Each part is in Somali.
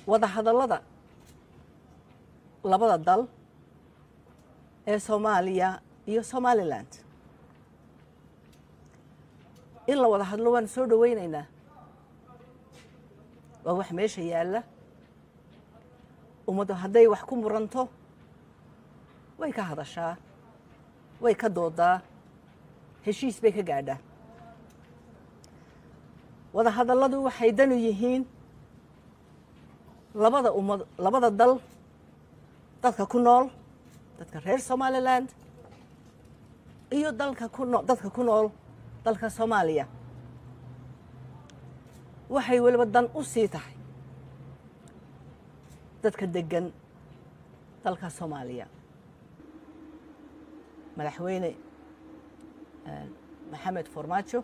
wada hadallada labada dal ee soomaaliya iyo somaliland in la wada hadlo waan soo dhoweynaynaa waa wax meesha yaalla ummaddu hadday wax ku muranto way ka hadashaa way ka doodaa heshiis bay ka gaadhaa wada hadalladu waxay danu yihiin labada ummad labada dal dadka ku nool dadka reer somaliland iyo dalka ku noo dadka ku nool dalka soomaaliya waxay weliba dan u sii tahay dadka deggan dalka soomaaliya madaxweyne maxamed farmaajo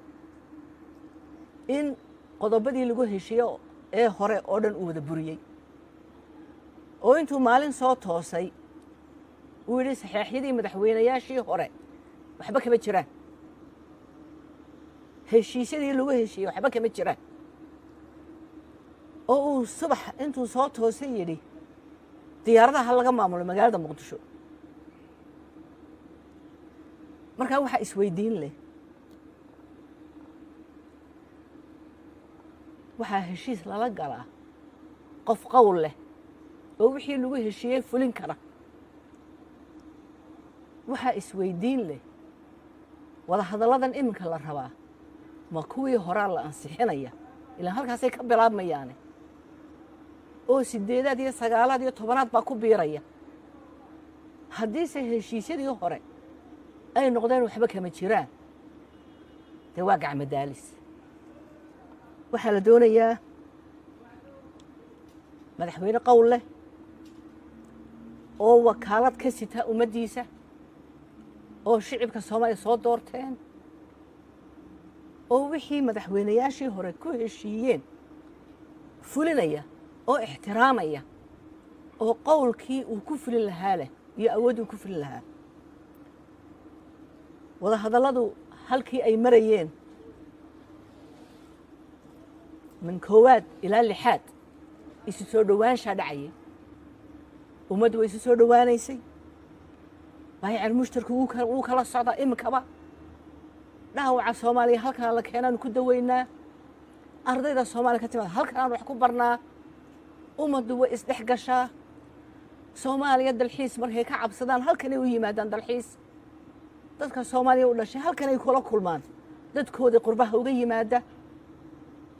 in qodobadii lagu heshiiyo ee hore oo dhan uu wada buriyey oo intuu maalin soo toosay uu yidhi saxeexyadii madaxweynayaashii hore waxba kama jiraan heshiisyadii lagu heshiiyey waxba kama jiraan oo uu subax intuu soo toosay yidhi diyaaradaha laga maamulo magaalada muqdisho markaa waxaa isweydiin leh waxaa heshiis lala galaa qof qowl leh oo wixii lagu heshiiyey fulin kara waxaa isweydiin leh wada hadalladan iminka la rabaa ma kuwii horaa la ansixinaya ilaa halkaasay ka bilaabmayaane oo sideedaad iyo sagaalaad iyo tobanaad baa ku biiraya haddiise heshiisyadii hore ay noqdeen waxba kama jiraan dee waa gacmadaalis waxaa la doonayaa madaxweyne qowl leh oo wakaalad ka sita ummaddiisa oo shicibka soomaaliya soo doorteen oo wixii madaxweynayaashii hore ku heshiiyeen fulinaya oo ixtiraamaya oo qowlkii uu ku fulin lahaa leh iyo awood uu ku fulin lahaa wada hadalladu halkii ay marayeen min koowaad ilaa lixaad isu soo dhowaanshaa dhacayay ummaddu way isu soo dhowaanaysay baayacan mushtarku wuu kala socdaa iminkaba dhaawaca soomaaliya halkaan la keenaanu ku daweynaa ardayda soomaaliya ka timaada halkaan wax ku barnaa ummaddu way isdhex gashaa soomaaliya dalxiis markay ka cabsadaan halkanay u yimaadaan dalxiis dadka soomaaliya u dhashay halkanay kula kulmaan dadkoodii qurbaha uga yimaada